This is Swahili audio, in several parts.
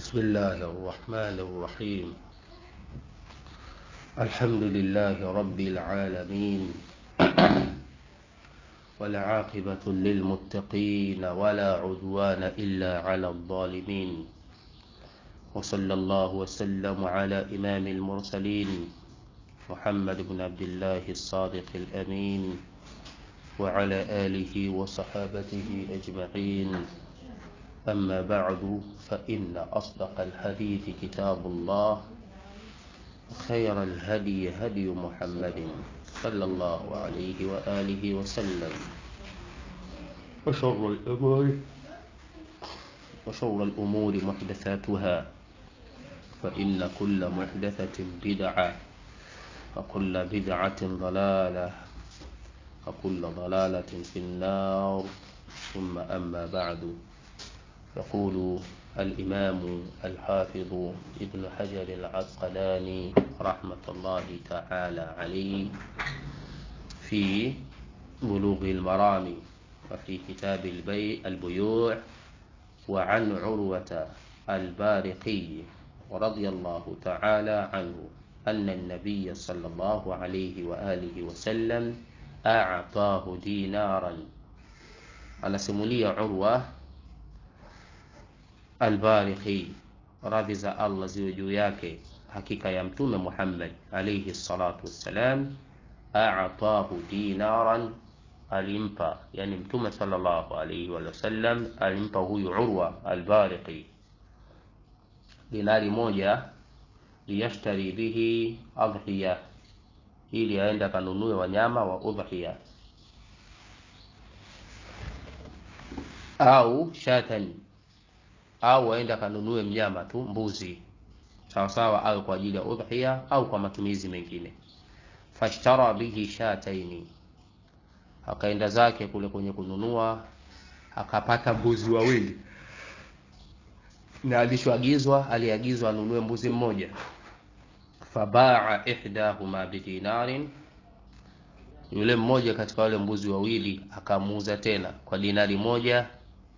بسم الله الرحمن الرحيم الحمد لله رب العالمين والعاقبة للمتقين ولا عدوان إلا على الظالمين وصلى الله وسلم على إمام المرسلين محمد بن عبد الله الصادق الأمين وعلى آله وصحابته أجمعين أما بعد فإن أصدق الحديث كتاب الله خير الهدي هدي محمد صلى الله عليه وآله وسلم وشر الأمور وشر الأمور محدثاتها فإن كل محدثة بدعة وكل بدعة ضلالة وكل ضلالة في النار ثم أما بعد يقول الإمام الحافظ ابن حجر العسقلاني رحمة الله تعالى عليه في بلوغ المرام وفي كتاب البيع البيوع وعن عروة البارقي رضي الله تعالى عنه أن النبي صلى الله عليه وآله وسلم أعطاه دينارا anasimulia urwa albarikhi radhi za allah ziwe juu yake hakika ya mtume muhammad alaihi salatu wassalam atahu dinaran alimpa yani mtume salllahu alaihi wasallam alimpa huyu urwa albarikhi dinari moja liyashtari bihi adhiya ili aende akanunue wanyama wa udhiya au shatan au aende akanunue mnyama tu mbuzi sawasawa awe kwa ajili ya udhiya au kwa matumizi mengine fashtara bihi shataini akaenda zake kule kwenye kununua akapata mbuzi wawili na alichoagizwa aliagizwa anunue mbuzi mmoja fabaa ihdahuma bidinarin yule mmoja katika wale mbuzi wawili akamuuza tena kwa dinari moja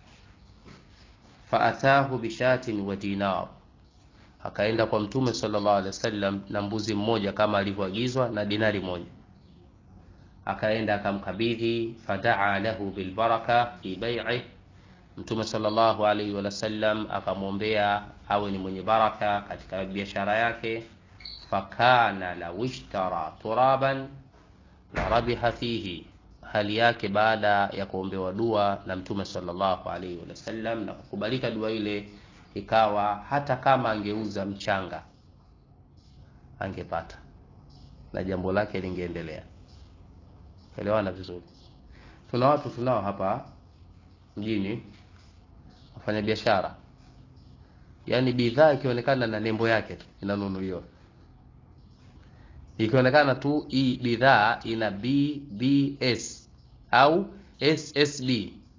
faatahu bishatin wa dinar akaenda kwa mtume sallallahu alaihi wasallam na mbuzi mmoja kama alivyoagizwa na dinari moja akaenda akamkabidhi fadaa lahu bilbaraka fi bai'i mtume sallallahu alaihi wasallam akamwombea awe ni mwenye baraka katika biashara yake fakana lau ishtara turaban la rabiha fihi hali yake baada ya kuombewa dua na mtume sallallahu alaihi wasallam na kukubalika dua ile ikawa hata kama angeuza mchanga angepata na jambo lake lingeendelea elewana vizuri tuna watu tunao hapa mjini wafanya biashara yaani bidhaa ikionekana na nembo yake tu inanunuliwa ikionekana tu hii bidhaa ina bbs au ssb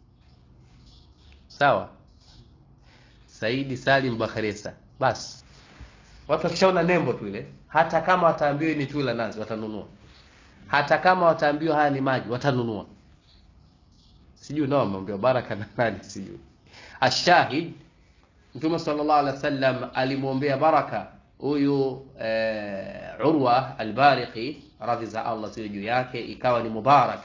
sawa saidi salim bakhresa basi watu wakishaona nembo tu ile hata kama wataambiwa ni tula nazi watanunua hata kama wataambiwa haya ni maji watanunua sijui nao wameambiwa baraka na nani sijui ashahid mtume sallallahu alaihi wasallam alimwombea baraka huyu e, urwa albariki radhi za allah ziwe juu yake ikawa ni mubarak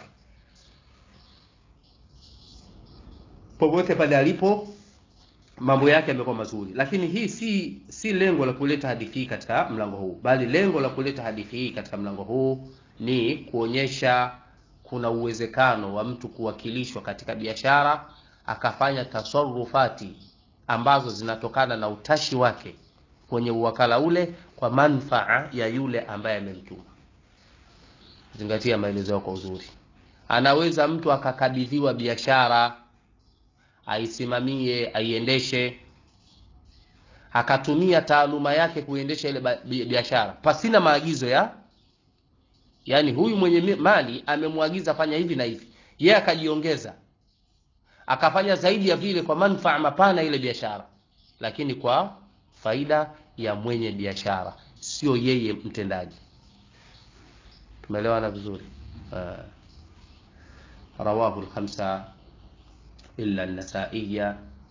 popote pale alipo mambo yake yamekuwa mazuri lakini hii si si lengo la kuleta hadithi hii katika mlango huu bali lengo la kuleta hadithi hii katika mlango huu ni kuonyesha kuna uwezekano wa mtu kuwakilishwa katika biashara akafanya tasarufati ambazo zinatokana na utashi wake kwenye uwakala ule kwa manfaa ya yule ambaye amemtuma zingatia maelezo yao kwa uzuri anaweza mtu akakabidhiwa biashara aisimamie aiendeshe akatumia taaluma yake kuendesha ile biashara pasina maagizo ya yaani huyu mwenye mali amemwagiza fanya hivi na hivi yeye akajiongeza akafanya zaidi ya vile kwa manfaa mapana ile biashara lakini kwa faida ya mwenye biashara sio yeye mtendaji tumeelewana vizuri uh, rawahu lkhamsa illa nasaiya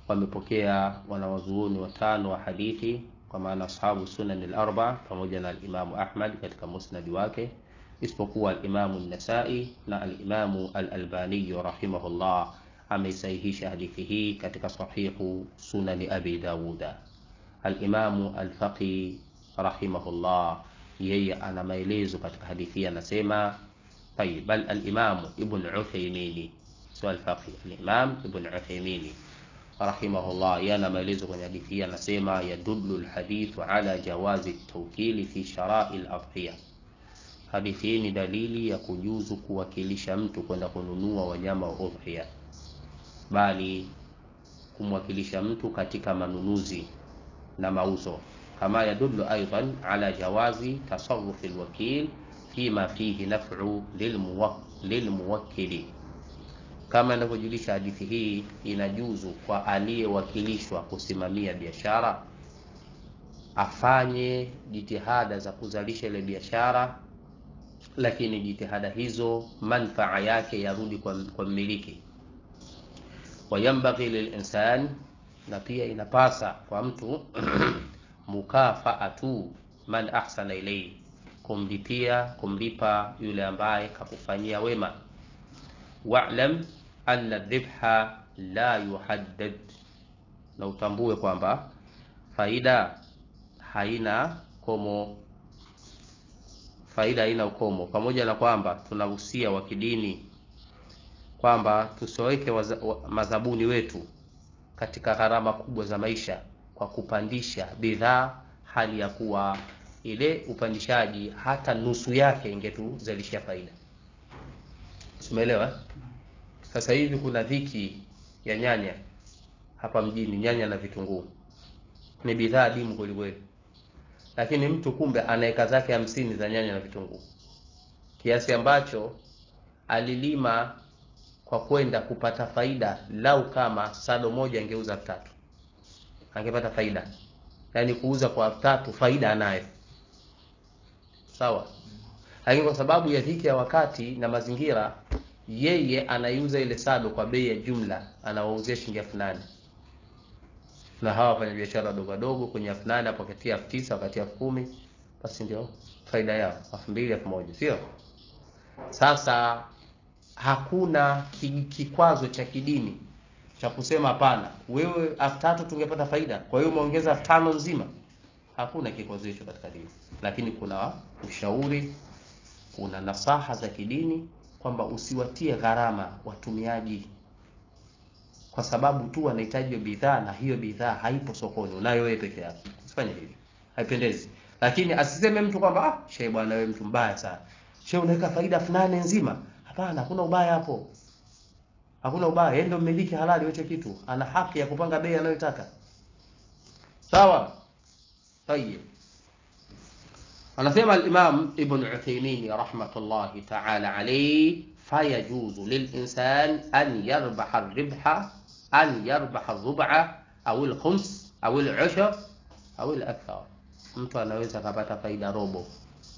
wamepokea wanawazuoni watano wa hadithi kwa maana ashabu sunan al-arba pamoja na al-Imamu Ahmad katika musnadi wake isipokuwa al-Imamu an-Nasai na al-Imamu al-Albani rahimahullah ameisahihisha hadithi hii katika sahihu sunani Abi Dawuda. Al-Imamu al-Faqi rahimahullah yeye ana maelezo katika hadithi hii anasema طيب بل الإمام ابن عثيمين سؤال الفقه الإمام ابن عثيمين رحمه الله yana maelezo kwenye hadithi hii anasema yadullu alhadithu ala jawazi tawkili fi shara'i al-adhiya hadithi hii ni dalili ya kujuzu kuwakilisha mtu kwenda kununua wanyama wa udhiya bali kumwakilisha mtu katika manunuzi na mauzo kama yadullu aidan ala jawazi tasarrufi alwakil fima fihi naf'u lilmuwakkili kama inavyojulisha hadithi hii inajuzu kwa aliyewakilishwa kusimamia biashara afanye jitihada za kuzalisha ile biashara lakini jitihada hizo manfaa yake yarudi kwa, kwa mmiliki wayambaghi lilinsan na pia inapasa kwa mtu mukafaatu man ahsana ilayhi kumlipia kumlipa yule ambaye kakufanyia wema wa'lam anna dhibha la yuhaddad na utambue kwamba faida haina komo faida haina ukomo pamoja na kwamba tunahusia wa kidini kwamba tusiweke madhabuni wetu katika gharama kubwa za maisha kwa kupandisha bidhaa hali ya kuwa ile upandishaji hata nusu yake ingetuzalishia faida umeelewa sasa hivi kuna dhiki ya nyanya hapa mjini nyanya na vitunguu ni bidhaa adimu kwelikweli lakini mtu kumbe ana eka zake hamsini za nyanya na vitunguu kiasi ambacho alilima kwa kwenda kupata faida lau kama sado moja angeuza elfu tatu angepata faida yaani kuuza kwa elfu tatu faida anayo sawa lakini kwa sababu ya dhiki ya wakati na mazingira yeye anaiuza ile sado kwa bei ya jumla anawauzia shilingi elfu nane na hawa wafanya biashara wadogo wadogo kwenye elfu nane apoketia elfu tisa wakati elfu kumi basi ndio faida yao elfu mbili elfu moja sio sasa hakuna kikwazo cha kidini cha kusema hapana wewe elfu tatu tungepata faida kwa hiyo umeongeza elfu tano nzima hakuna kikwazo hicho katika dini lakini kuna ushauri kuna nasaha za kidini kwamba usiwatie gharama watumiaji kwa sababu tu wanahitaji bidhaa na hiyo bidhaa haipo sokoni unayo wewe peke yako usifanye hivi haipendezi lakini asiseme mtu kwamba ah shehe bwana wewe mtu mbaya sana shehe unaweka faida fulani nzima hapana hakuna ubaya hapo hakuna ubaya yeye ndio mmiliki halali hicho kitu ana haki ya kupanga bei anayotaka sawa طيب anasema al-Imam Ibn Uthaymeen rahmatullahi ta'ala alayhi fayajuzu lil-insan an yarbaha ar-ribha an yarbaha ar-rub'a au al-khums au al-'ushr au al-akthar mtu anaweza kapata faida robo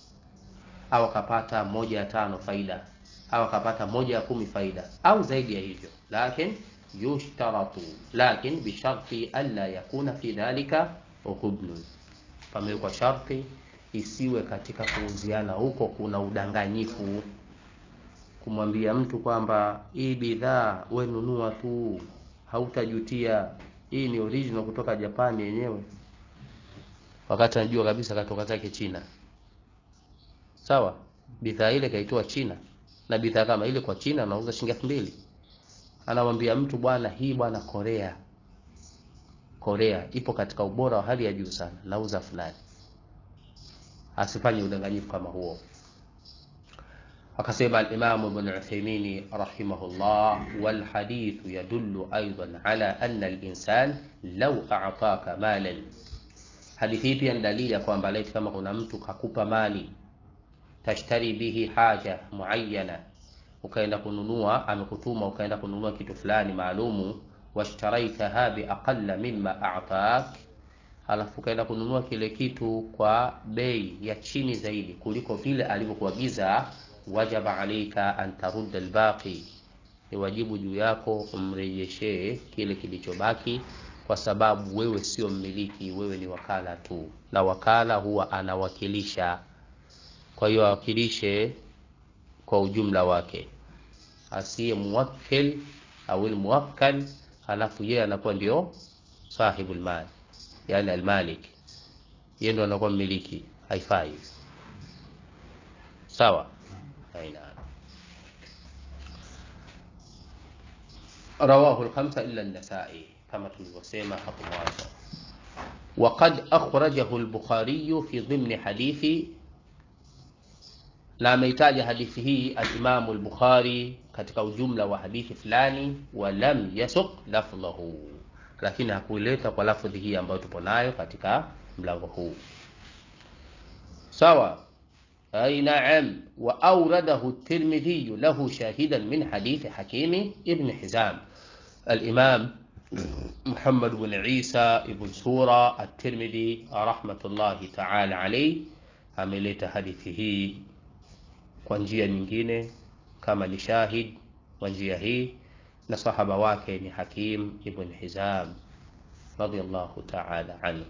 au akapata moja ya tano faida au akapata moja ya kumi faida au zaidi ya hivyo lakin yushtaratu lakin bisharti alla yakuna fi dhalika ghubnun pamewekwa sharti isiwe katika kuuziana huko kuna udanganyifu kumwambia mtu kwamba hii bidhaa we nunua tu hautajutia hii ni original kutoka Japani yenyewe wakati anajua kabisa katoka zake China sawa bidhaa ile kaitoa China na bidhaa kama ile kwa China anauza shilingi elfu mbili anamwambia mtu bwana hii bwana Korea Korea ipo katika ubora wa hali ya juu sana nauza fulani asifanye udanganyifu kama huo akasema al-Imam Ibn Uthaymeen rahimahullah wal hadith yadullu aidan ala anna al-insan law a'taka malan hadithi pia ni dalili ya kwamba laiti kama kuna mtu kakupa mali tashtari bihi haja muayyana ukaenda kununua amekutuma ukaenda kununua kitu fulani maalumu washtaraitaha biaqalla mimma a'tak alafu ukaenda kununua kile kitu kwa bei ya chini zaidi kuliko vile alivyokuagiza wajaba alaika an tarudda albaqi ni wajibu juu yako umrejeshee kile kilichobaki kwa sababu wewe sio mmiliki wewe ni wakala tu na wakala huwa anawakilisha kwa hiyo awakilishe kwa ujumla wake asiye muwakkil au muwakkal halafu yeye anakuwa ndio sahibu almal yani almalik yeye ndo anakuwa mmiliki haifai sawa aina رواه الخمسة إلا النسائي كما تلوسيما حق مواجه وقد أخرجه البخاري في ضمن حديث na ameitaja hadithi hii alimamu lbukhari katika ujumla wa hadithi fulani walam yasuk lafdhahu lakini hakuileta kwa lafdhi hii ambayo tupo nayo katika mlango huu sawa أي نعم وأورده الترمذي له شاهدا من حديث حكيم ابن حزام الإمام محمد بن عيسى بن سورة الترمذي رحمة الله تعالى عليه ameleta hadithi hii kwa njia nyingine kama ni shahid kwa njia hii na sahaba wake ni hakim ibn hizam radiallahu taala anhu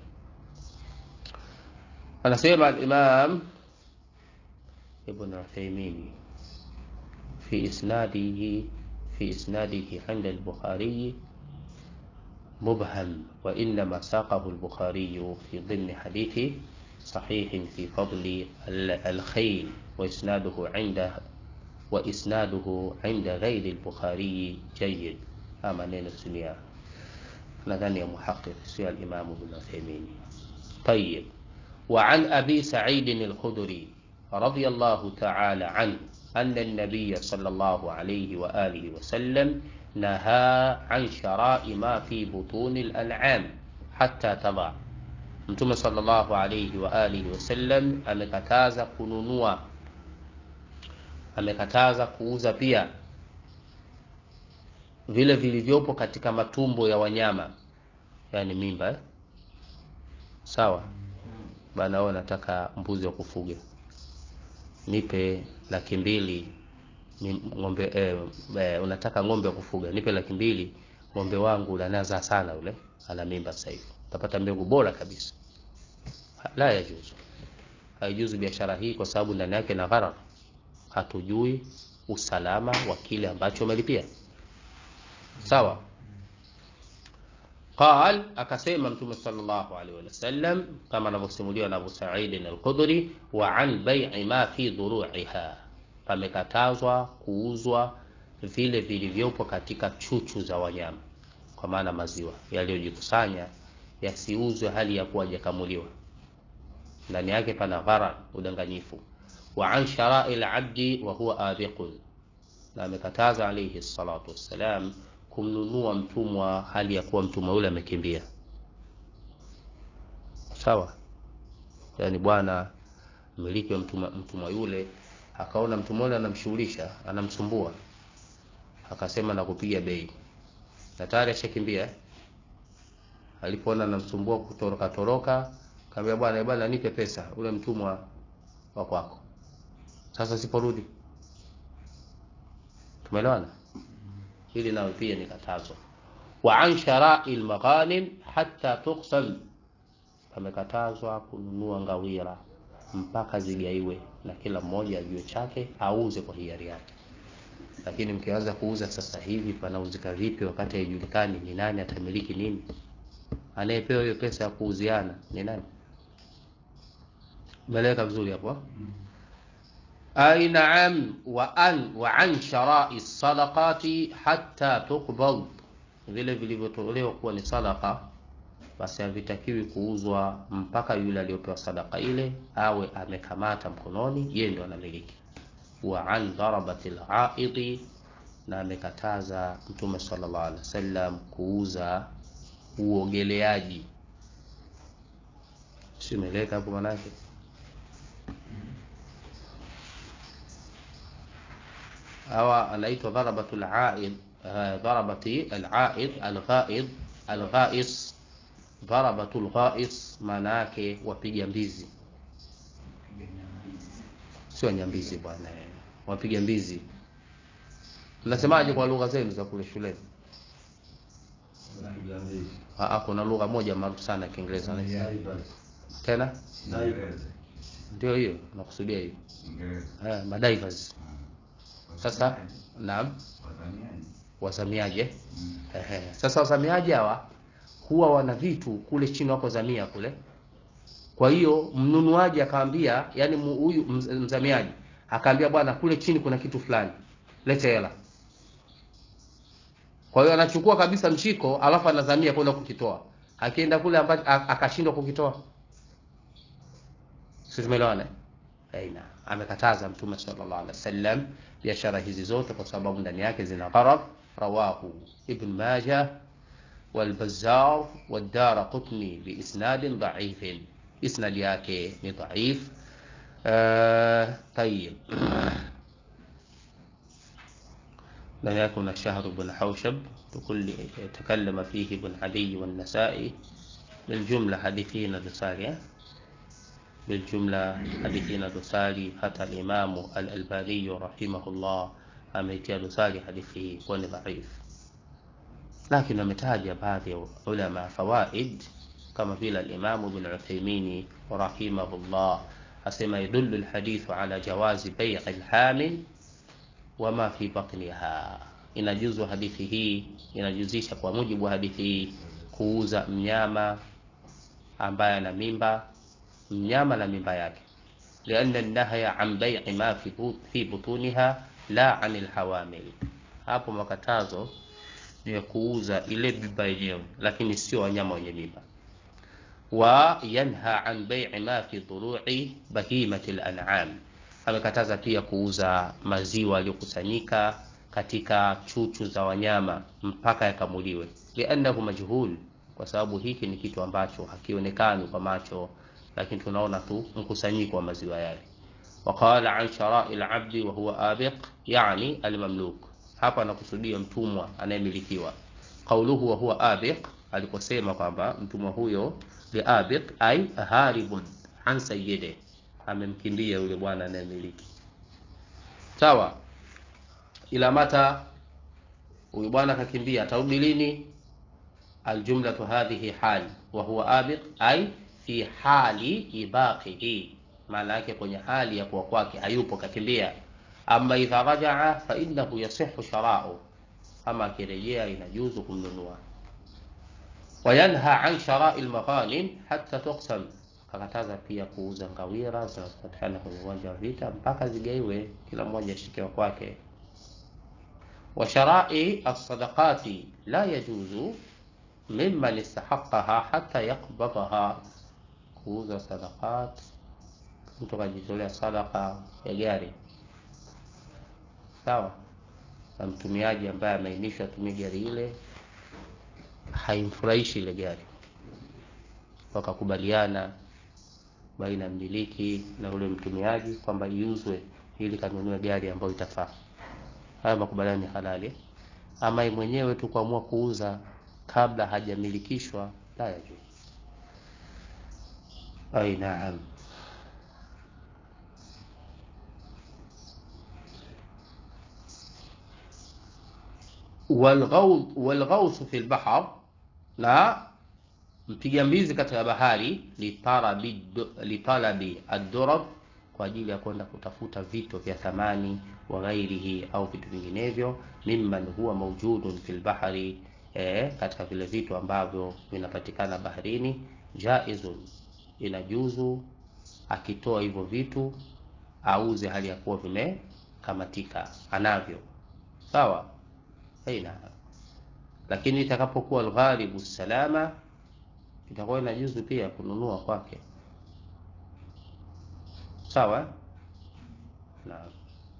anasema alimam ابن عثيمين في إسناده في إسناده عند البخاري مبهم وإنما ساقه البخاري في ضمن حديث صحيح في فضل الخيل وإسناده عند وإسناده عند غير البخاري جيد أما نين السنيا nadhani ya muhaqiq sio alimamu ibn Uthaymeen. Tayyib. وعن أبي سعيد الخدري رضي الله تعالى عنه أن النبي صلى الله عليه وآله وسلم نهى عن شراء ما في بطون الأنعام حتى تضع Mtume sallallahu alayhi wa alihi wasallam amekataza kununua, amekataza kuuza pia vile vilivyopo katika matumbo ya wanyama, yani mimba eh? Sawa bana, wewe nataka mbuzi wa kufuga, nipe laki mbili ng'ombe eh, eh, unataka ng'ombe wa kufuga, nipe laki mbili ng'ombe wangu unanaza sana, ule ana mimba sasa hivi, utapata mbegu bora kabisa. La yajuzu, haijuzu biashara hii kwa sababu ndani yake na gharar, hatujui usalama wa kile ambacho umelipia. Sawa. Qal, akasema Mtume sallallahu alaihi wasallam kama anavyosimuliwa na Abu Sa'id al-Khudri, wa an bai'i ma fi dhuru'iha, pamekatazwa kuuzwa vile vilivyopo katika chuchu za wanyama, kwa maana maziwa yaliyojikusanya yasiuzwe hali ya kuwa hajakamuliwa, ndani yake pana gharar, udanganyifu. Wa an shara'i al-abdi wa huwa abiqun, na amekataza alayhi salatu wassalam kumnunua mtumwa hali ya kuwa mtumwa yule amekimbia. Sawa, yaani bwana mmiliki wa mtumwa, mtumwa yule akaona mtumwa yule anamshughulisha, anamsumbua, akasema nakupiga bei, na tayari ashakimbia. Alipoona anamsumbua kutoroka toroka, kaambia bwana, bwana nipe pesa, ule mtumwa wa kwako. Sasa siporudi, tumeelewana? hili nalo pia ni katazo. Wa an sharai lmaghanim hatta tuqsam, pamekatazwa kununua ngawira mpaka zigaiwe na kila mmoja ajue chake, auze kwa hiari yake. Lakini mkianza kuuza sasa hivi, panauzika vipi wakati haijulikani ni nani atamiliki nini? Anayepewa hiyo pesa ya kuuziana ni nani? Meleweka vizuri hapo? Ay naam, wa an wa an sharai sadaqati hatta tuqbad, vile vilivyotolewa kuwa ni sadaqa, basi havitakiwi kuuzwa mpaka yule aliyopewa sadaka ile awe amekamata mkononi, yeye ndio anamiliki. Wa an darabati al-aidi, na amekataza Mtume sallallahu alaihi wasallam kuuza uogeleaji. Si umeeleka hapo manake hawa anaitwa dharabatul aid, dharabati al-aid al-ghaid al-ghais. Dharabatul ghais maana yake wapiga mbizi, sio nyambizi bwana, wapiga mbizi. mnasemaje kwa lugha zenu za kule shuleni Aa, kuna lugha moja maarufu sana ya kiingereza tena ndio hiyo nakusudia hiyo eh, madivers sasa naam wazamiaji eh? Ehe. sasa wazamiaji hawa huwa wana vitu kule chini wako zamia kule kwa hiyo mnunuaji akaambia yani mu- huyu mz- mzamiaji akaambia bwana kule chini kuna kitu fulani lete hela kwa hiyo anachukua kabisa mshiko alafu anazamia kwenda kukitoa akienda kule amba- a- akashindwa kukitoa si tumeelewana eh? aina amekataza mtume sallallahu alaihi wasallam biashara hizi zote kwa sababu ndani yake zina gharar rawahu ibn majah والبزار والدار قطني بإسناد ضعيف إسناد yake ni ضعيف آه طيب لم يكن الشهر بن حوشب تكل تكلم فيه ابن عدي والنسائي بالجملة حديثين دسالية بالجملة حديثين دسالي حتى الإمام الألباني رحمه الله أميتيا دسالي حديثه كون ضعيف لكن ametaja baadhi ya ulama fawaid kama vile al-Imam Ibn Uthaymeen rahimahullah asema yadullu al-hadithu ala jawazi bay' al-hamil wama fi batniha inajuzu hadithi hii inajuzisha kwa mujibu wa hadithi hii kuuza mnyama ambaye ana mimba mnyama na mimba yake لأن النهي عن بيع ما في بو- في بطونها لا عن الحوامل hapo makatazo ni ya kuuza ile mimba yenyewe lakini sio wanyama wenye mimba wa yanha an bai'i ma fi dhuru'i bahimati al-an'am amekataza pia kuuza maziwa yaliyokusanyika katika chuchu za wanyama mpaka yakamuliwe liannahu majhul kwa sababu hiki ni kitu ambacho hakionekani kwa macho lakini tunaona tu mkusanyiko wa maziwa yale وقال عن شراء العبد وهو آبق يعني المملوك hapa anakusudia mtumwa anayemilikiwa qauluhu wa huwa abiq aliposema kwamba mtumwa huyo li abiq ay haribun an sayyide amemkimbia yule bwana anayemiliki sawa ila mata huyu bwana akakimbia atarudi lini aljumlatu hadhihi hal wa huwa abiq ay fi hali ibaqihi maana yake kwenye hali ya kuwa kwake hayupo kakimbia ama idha rajaa fa innahu yasihu shara'u ama akirejea inajuzu kumnunua wayanha an shara'i almaghanim hatta tuqsam akakataza pia kuuza ngawira zinazopatikana kwenye uwanja wa vita mpaka zigaiwe kila mmoja ashike wa kwake wa shara'i as-sadaqati la yajuzu mimman istahaqqaha hatta yaqbadaha kuuza sadaqat mtu akajitolea sadaka ya gari sawa na mtumiaji ambaye ameainishwa atumie gari ile haimfurahishi ile gari wakakubaliana baina ya mmiliki na ule mtumiaji kwamba iuzwe ili kanunue gari ambayo itafaa haya makubaliano ni halali ama yeye mwenyewe tu kuamua kuuza kabla hajamilikishwa la yajuz ai naam walghaus walghaus fi lbahr na mpiga mbizi katika bahari litarabi litalabi ad-durab kwa ajili ya kwenda kutafuta vito vya thamani wa ghairihi au vitu vinginevyo mimman huwa mawjudun fil bahri eh, katika vile vitu ambavyo vinapatikana baharini jaizun inajuzu akitoa hivyo vitu auze hali ya kuwa vimekamatika anavyo sawa aina lakini itakapokuwa alghalibu salama itakuwa inajuzu pia kununua kwake sawa naam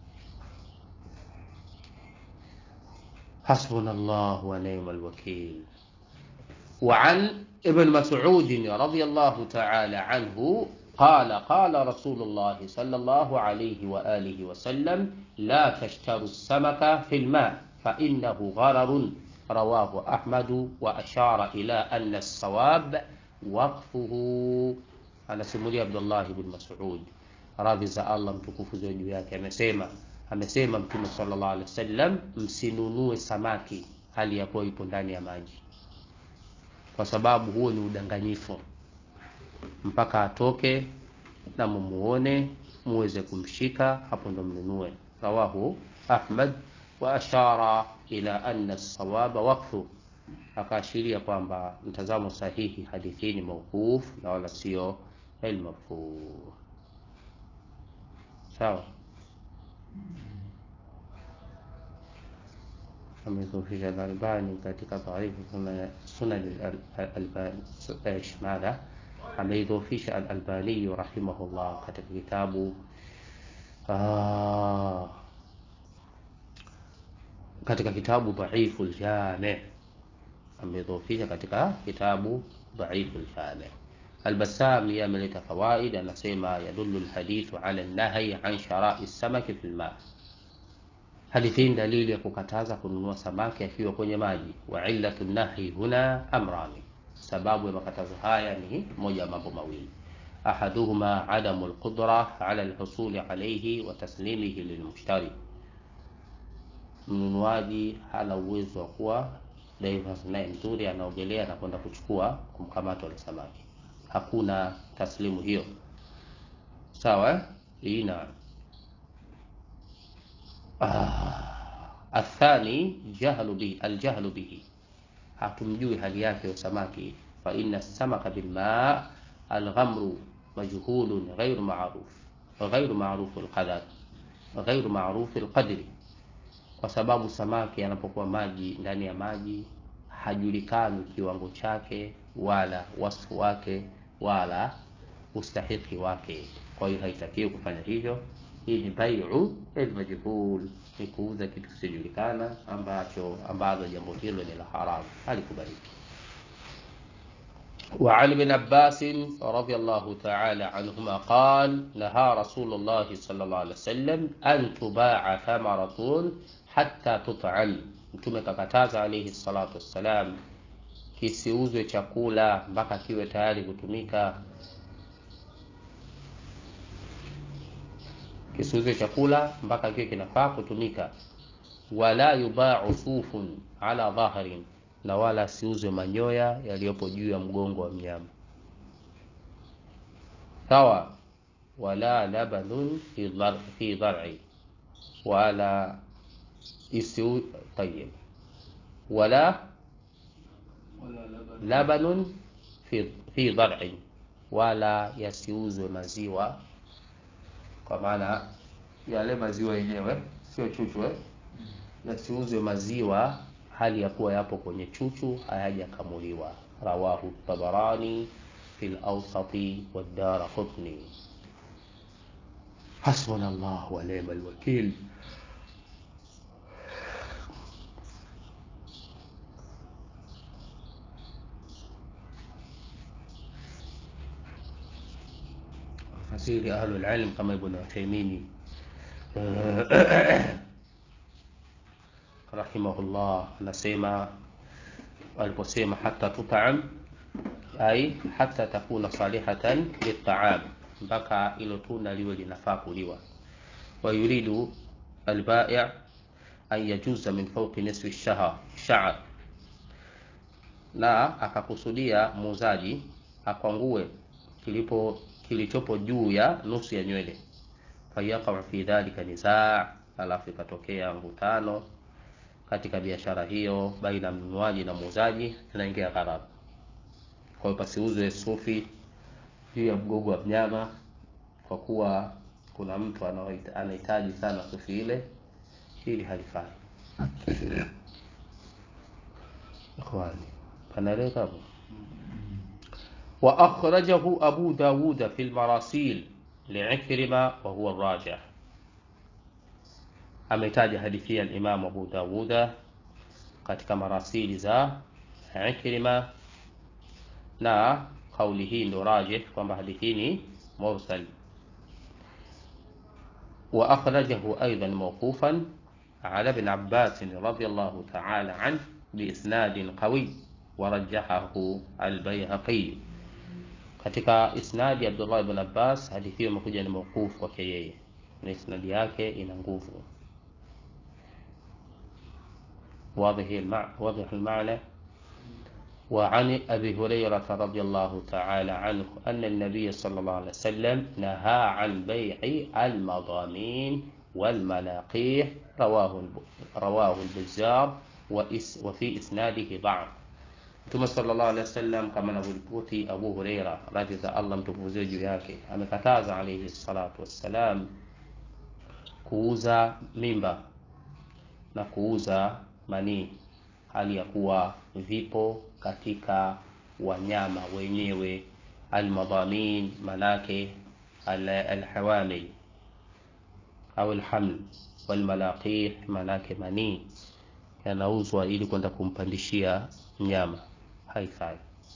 حسبنا الله ونعم الوكيل وعن ابن مسعود رضي الله تعالى عنه قال قال رسول الله صلى الله عليه وآله وسلم لا تشتروا السمك في الماء فإنه غرر رواه أحمد وأشار إلى أن الصواب وقفه أنا سمولي عبد الله بن مسعود radhi za allah mtukufu ziwe juu yake amesema amesema mtume sallallahu alaihi wasallam msinunue samaki hali ya kuwa ipo ndani ya maji kwa sababu huo ni udanganyifu mpaka atoke na mumuone muweze kumshika hapo ndo mnunue rawahu ahmad wa ashara ila anna sawaba waqfu akaashiria kwamba mtazamo sahihi hadithi hii ni mauquf na wala sio almarfu sawa amedhofisha Al-Albani katika taarifu sunan al-Albani mada ameidhofisha Al-Albani rahimahullah katika kitabu ah, katika kitabu dhaifu al-Jami' amedhofisha katika kitabu dhaifu al-Jami' Al-Bassam yeye ameleta fawaid, anasema yadullu al-hadithu ala an-nahyi an shara'i samaki fil ma' Hadithi hii dalili ya kukataza kununua samaki akiwa kwenye maji. Wa illatu nahi huna amrani, sababu ya makatazo haya ni moja ya mambo mawili. Ahaduhuma adamu alqudra ala alhusuli alayhi wa taslimihi lilmushtari, mnunuaji hana uwezo wa kuwa divers naye mzuri anaogelea na kwenda kuchukua kumkamata wale samaki, hakuna taslimu hiyo. Sawa, hii na Ah, athani jahlu bi aljahlu bihi, hatumjui hali yake ya samaki. Fa inna samaka bilma alghamru majhulun ghairu ma'ruf ghairu ma'ruf alqadar ghairu ma'ruf alqadri, kwa sababu samaki anapokuwa maji ndani ya maji hajulikani kiwango chake wala wasfu wake wala ustahiki wake. Kwa hiyo haitakiwi kufanya hivyo. Hii ni bai'u almajhul, ni kuuza kitu kisichojulikana ambacho ambazo jambo hilo ni la haramu, halikubaliki. وعن ابن عباس رضي الله تعالى عنهما قال نهى رسول الله صلى الله عليه وسلم أن تباع ثمرة حتى تطعم Mtume kakataza alayhi salatu wassalam kisiuzwe chakula mpaka kiwe tayari kutumika. Kisiuzwe chakula mpaka kiwe kinafaa kutumika. Wala yubau sufun ala dhahrin, na wala siuzwe manyoya yaliyopo juu ya mgongo wa mnyama. Sawa. Wala labanun fi dhar- fi dhar'i, wala isiu tayyib, wala labanun fi fi dhar'in, wala yasiuzwe maziwa, kwa maana yale maziwa yenyewe sio chuchu eh? Yasiuzwe maziwa hali ya kuwa yapo kwenye chuchu hayajakamuliwa. Rawahu Tabarani fil awsati wa Daraqutni. Hasbuna Allah wa ni'mal wakil. Fasiri ahlul ilm kama Ibn Uthaymeen rahimahullah anasema aliposema hata tutam ai hata takuna salihatan litaam, mpaka ilo tunda liwe linafaa kuliwa. Wa yuridu albai' an yajuza min fawqi nisfi shahr sha'r, na akakusudia muuzaji akwangue kilipo kilichopo juu ya nusu ya nywele. Fayaqau fi dhalika nizaa, alafu ikatokea mvutano katika biashara hiyo baina mnunuaji na muuzaji, inaingia gharama. Kwa hiyo pasiuzwe sufi juu ya mgongo wa mnyama, kwa kuwa kuna mtu anaohita- anahitaji sana sufi ile, hili halifai. Ikhwani, panaeleka hapo. Wa akhrajahu Abu Dawud fi al-Marasil li'ikrima wa huwa ar-rajih ametaja hadithi ya Imam Abu Dawuda katika marasili za Ikrima, na kauli hii ndo rajih kwamba hadithi hii ni mursal. Wa akhrajahu aidan mawqufan ala ibn Abbas radiyallahu ta'ala anhu biisnadin qawi wa rajjahahu al-Bayhaqi. Katika isnadi ya Abdullah ibn Abbas, hadithi hiyo imekuja ni mawquf kwake yeye na isnadi yake ina nguvu واضح المعنى واضح المعنى وعن أبي هريرة رضي الله تعالى عنه أن النبي صلى الله عليه وسلم نهى عن بيع المضامين والملاقيح رواه رواه البزار وفي إسناده ضعف Mtume sallallahu alaihi wasallam kama anavyoripoti Abu Huraira, radhi za Allah mtukufu juu yake, amekataza alaihi salatu wassalam kuuza mimba na kuuza manii hali ya kuwa vipo katika wanyama wenyewe almadhamin, manake alhawamil au alhaml, walmalaqih, manake manii yanauzwa ili kwenda kumpandishia mnyama, haifai.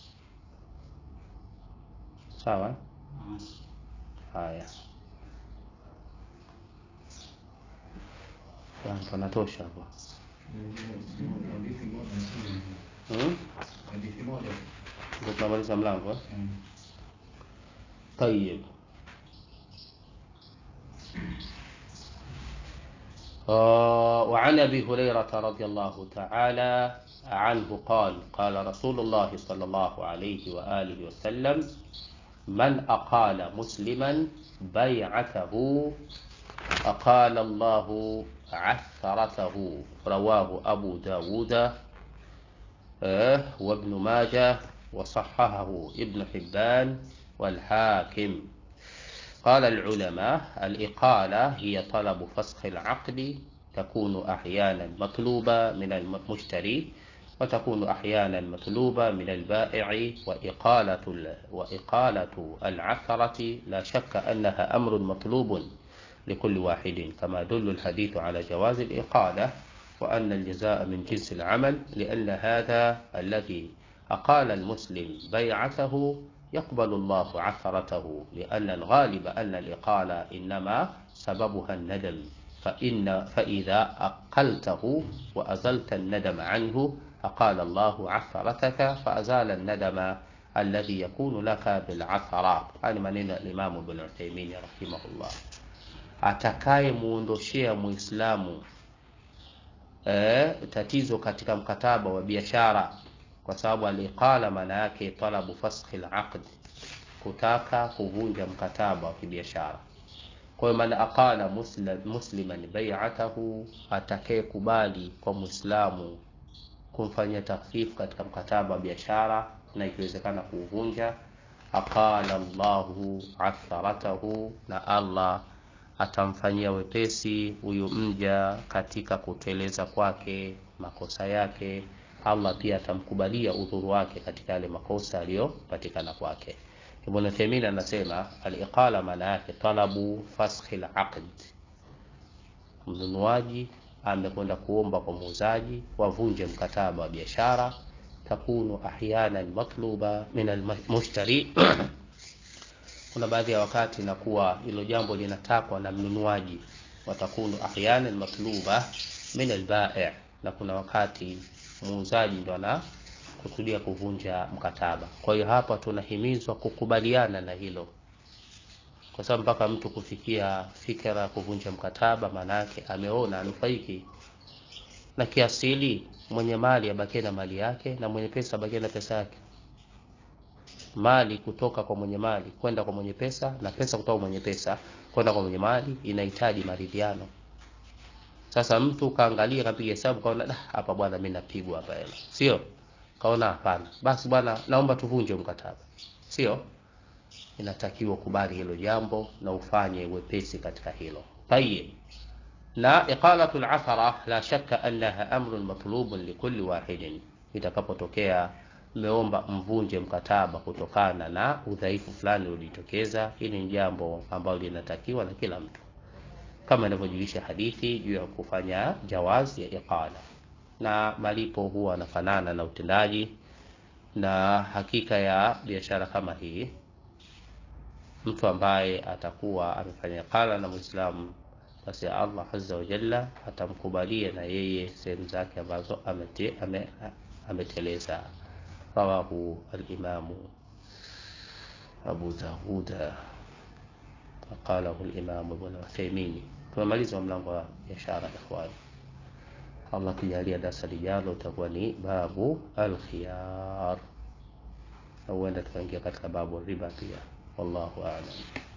Sawa. Haya, panatosha hapo. Ndio tunamaliza mlango eh? Tayib. وعن ابي هريره رضي الله تعالى عنه قال قال رسول الله صلى الله عليه واله وسلم من اقال مسلما بيعته اقال الله عثرته رواه ابو داود وابن ماجه وصححه ابن حبان والحاكم قال العلماء الإقالة هي طلب فسخ العقد تكون أحيانا مطلوبة من المشتري وتكون أحيانا مطلوبة من البائع وإقالة وإقالة العثرة لا شك أنها أمر مطلوب لكل واحد كما يدل الحديث على جواز الإقالة وأن الجزاء من جنس العمل لأن هذا الذي أقال المسلم بيعته يقبل الله عثرته لأن الغالب أن الإقالة إنما سببها الندم فإن فإذا أقلته وأزلت الندم عنه أقال الله عثرتك فأزال الندم الذي يكون لك بالعثرة هذا maneno ya Imam Ibn Uthaymeen rahimahullah atakaye muondoshea muislamu e, tatizo katika mkataba wa biashara kwa sababu aliqala maana yake talabu faskhi alaqd kutaka kuvunja mkataba wa kibiashara kwa hiyo man aqala muslim, musliman bai'atahu atakaye kubali kwa muislamu kumfanyia takhfif katika mkataba wa biashara na ikiwezekana kuuvunja aqala Allahu atharatahu na Allah atamfanyia wepesi huyu mja katika kuteleza kwake makosa yake Allah pia atamkubalia udhuru wake katika yale makosa aliyopatikana kwake. Ibn Taymiyyah anasema al-iqala maana yake talabu faskhi al-aqd, mnunuaji amekwenda kuomba kwa muuzaji wavunje mkataba wa biashara, takunu ahyanan matluba min al-mushtari kuna baadhi ya wakati inakuwa hilo jambo linatakwa na mnunuaji, watakunu ahyanan matluba min al-bai' na kuna wakati muuzaji ndo anakusudia kuvunja mkataba. Kwa hiyo hapa tunahimizwa kukubaliana na hilo, kwa sababu mpaka mtu kufikia fikra ya kuvunja mkataba, maana yake ameona anufaiki na kiasili. Mwenye mali abakie na mali yake na mwenye pesa abakie na pesa yake. Mali kutoka kwa mwenye mali kwenda kwa mwenye pesa na pesa kutoka kwa mwenye pesa kwenda kwa mwenye mali inahitaji maridhiano. Sasa mtu kaangalia kapiga hesabu kaona hapa bwana, mimi napigwa hapa hela, sio? Kaona hapana, basi bwana, naomba tuvunje mkataba, sio? Inatakiwa kubali hilo jambo na ufanye wepesi katika hilo. Tayeb, na iqalatu al-athara la shakka annaha amrun matlubun likulli wahidin, itakapotokea mmeomba mvunje mkataba kutokana na udhaifu fulani uliojitokeza, hili ni jambo ambalo linatakiwa na kila mtu kama inavyojulisha hadithi juu ya kufanya jawazi ya iqala, na malipo huwa yanafanana na utendaji. Na hakika ya biashara kama hii, mtu ambaye atakuwa amefanya iqala na Muislamu, basi Allah azza wa jalla atamkubalia na yeye sehemu zake ambazo amete, ame, ameteleza. Rawahu al-Imamu Abu Dawuda qalahu al-Imam Ibn Uthaymeen. Tumemaliza mlango wa biashara ikhwani. Allah kijalia darasa lijalo utakuwa ni babu alkhiyar, na huenda tukaingia katika babu riba pia. Wallahu a'lam.